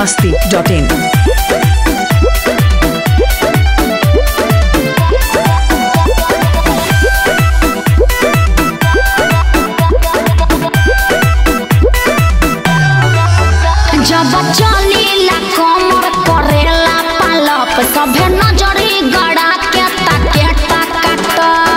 masti.in. जब चलीला कमर करेला पालप सभे नजरी गड़ा के ताके टक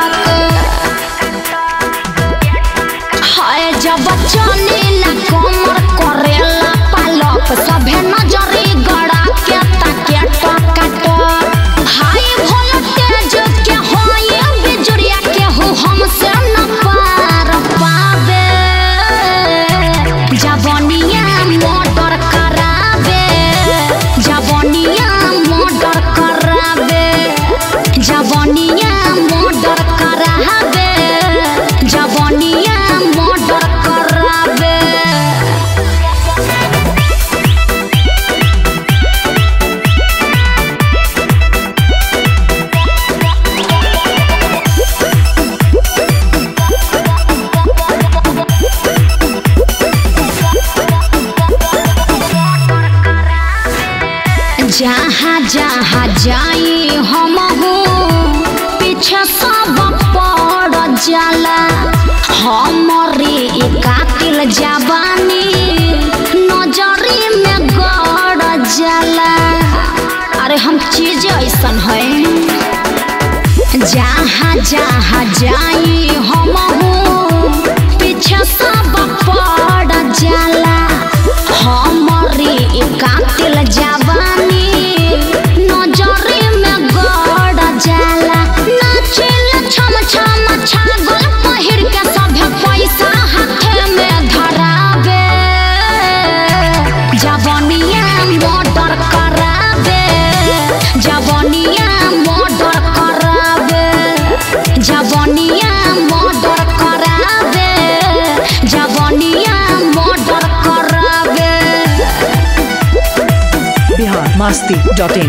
हाय जब चलीला कमर करेला पालप सभे नजरी गड़ा के ताके टक हाय वोल्टेज के होय बिजुरिया के हो हमसे न पार पावे जवनिया मोटर करावे जवनिया मोटर करावे जवनिया मोटर करावे जवनिया मोटर करावे जहाँ जहाँ जाई हम पीछे सब पड़ जाला हमारे कातिल जवानी नजरी में गड़ जाला अरे हम चीज ऐसन है जहाँ जहाँ जाई हम पीछे सब पड़ जाला हमारी कातिल जवानी नजरी में गड़ जाला नाचिल छम छम छागल पहिर के सभे पैसा हाथे में धरावे जवनिया मोटर करावे जवनिया मोटर करावे जवनिया मोटर करावे जवनिया मोटर करावे Bihar masti.in.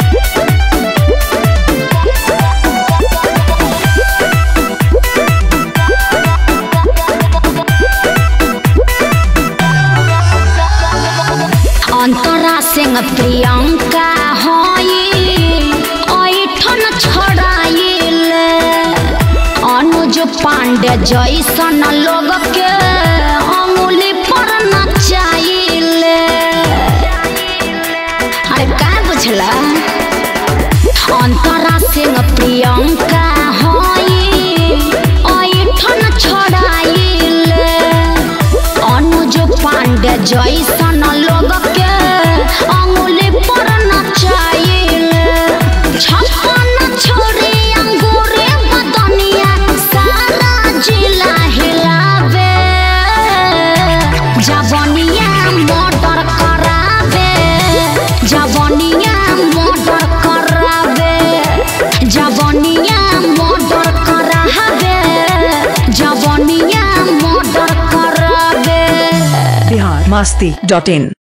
अंतरा सिंह प्रियंका होई ऐठन छड़ाइल अनुज पांडे जैसन लोग के अंगुली पर नचाइल अरे का बुझला अंतरा सिंह प्रियंका होई ऐठन छड़ाइल अनुज पांडे जैसन लोग के अंगुली पर नचाइल छप्पन छोरी अंगूरे बदनिया सारा जिला हिलावे जवनिया मोटर करावे जवनिया मोटर करावे जवनिया मोटर करावे जवनिया मोटर करावे Bihar masti.in.